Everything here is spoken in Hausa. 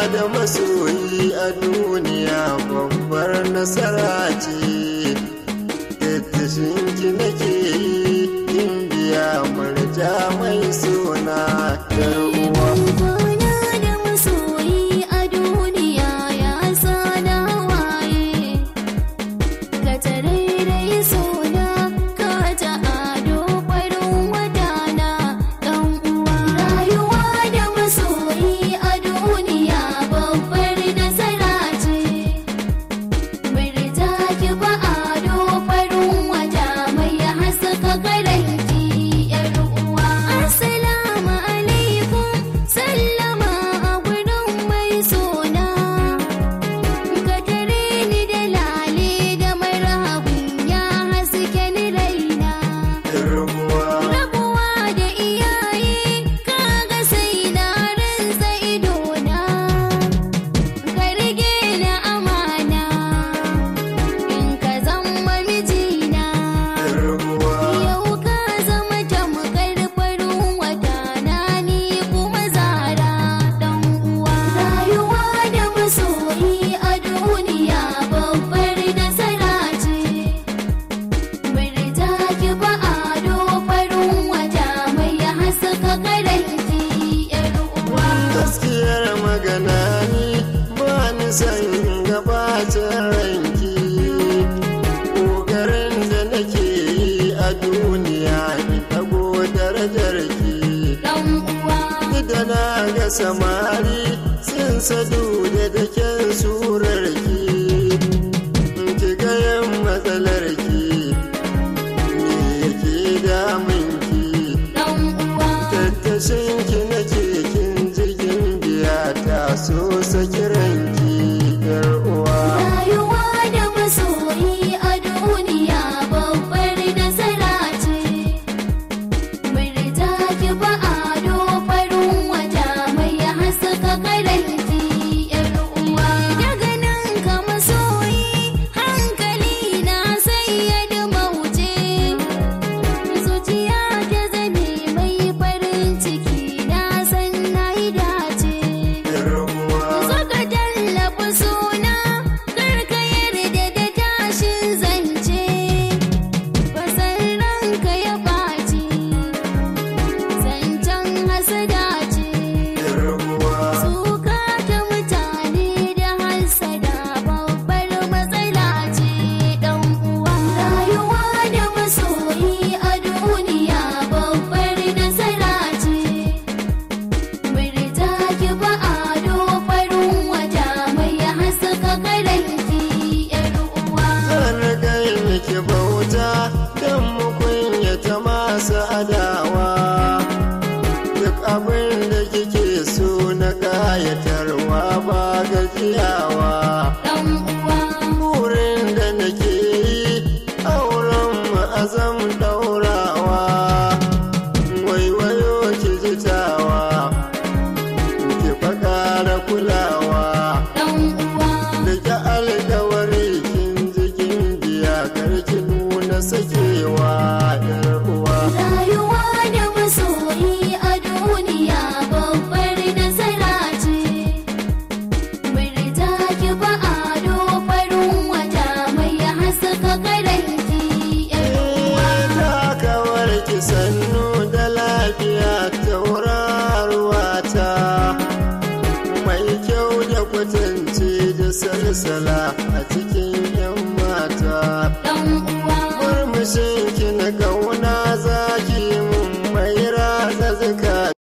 da masoyi a duniya babbar nasara ce tattashin ki nake yi in biya murja mai suna yar uwa Kwana da masoyi a duniya ya sana waye Ka tarairai suna ka ta ado farin wadana ɗan uwa Rayuwa da masoyi a duniya babbar nasara ce Murta ki ba ado farin wata mai haska karanki yar uwa Assalamu alaikum sallama a gurin mai sona Ka tare ni da lale da marhabin ya haske ni raina yar uwa Rabuwa da iyaye kaga sai na rinsa idona Ka rige ni amana in ka zama mijina yar uwa Yau ka zama tamkar farin wata na ni kuma zara dan uwa Rayuwa da masoyi a duniya babbar nasara ce Murta ki ba ado farin wata mai haska karanki yar uwa gaskiyar magana ni ba ni san gabacin ranki ƙoƙarin da nake yi a duniya ni ɗago darajar ki dan uwa da na ga samari sun sadu da daken surar ki ki gayan matsalar ki me yake damun ki dan uwa tattashin ki na kin jirgin biya ta so sakiranki yar uwa Rayuwa da masoyi a duniya babbar nasara ce. Murta ki ba ado farin wata mai haska karanki yar uwa. Daga nan ka masoyi hankali na sai ya dumauce. Zuciya ta zane mai farin ciki na san na yi dace. yar uwa Saka tallafa suna karka yarda da tashin zance Fasar ranka ya ɓaci Zancen hasada ce yar uwa Suka ta mutane da hasada babbar matsala ce ɗan uwa Rayuwa da masoyi a duniya babbar nasara ce Murta ki ba ado farin wata mai haska karanki yar uwa zan kai miki bauta don mu kunyata masu adawa duk abin da kike so na kayatarwa ba gajiyawa dan uwa burin da nake yi auren mu azam daurawa waiwayo ki jitawa ki faƙa da kulawa dan uwa Rike alkawari kin jikin biya karki nuna sakewa yar uwa. rayuwa da masoyi a duniya babbar nasara ce Murta ki ba ado farin wata mai haska karanki yar uwa Takawar ki sannu da lafiya tauraruwa ta mai kyau da kwatance da salsala a cikin 'yan mata. dan uwa Murmushin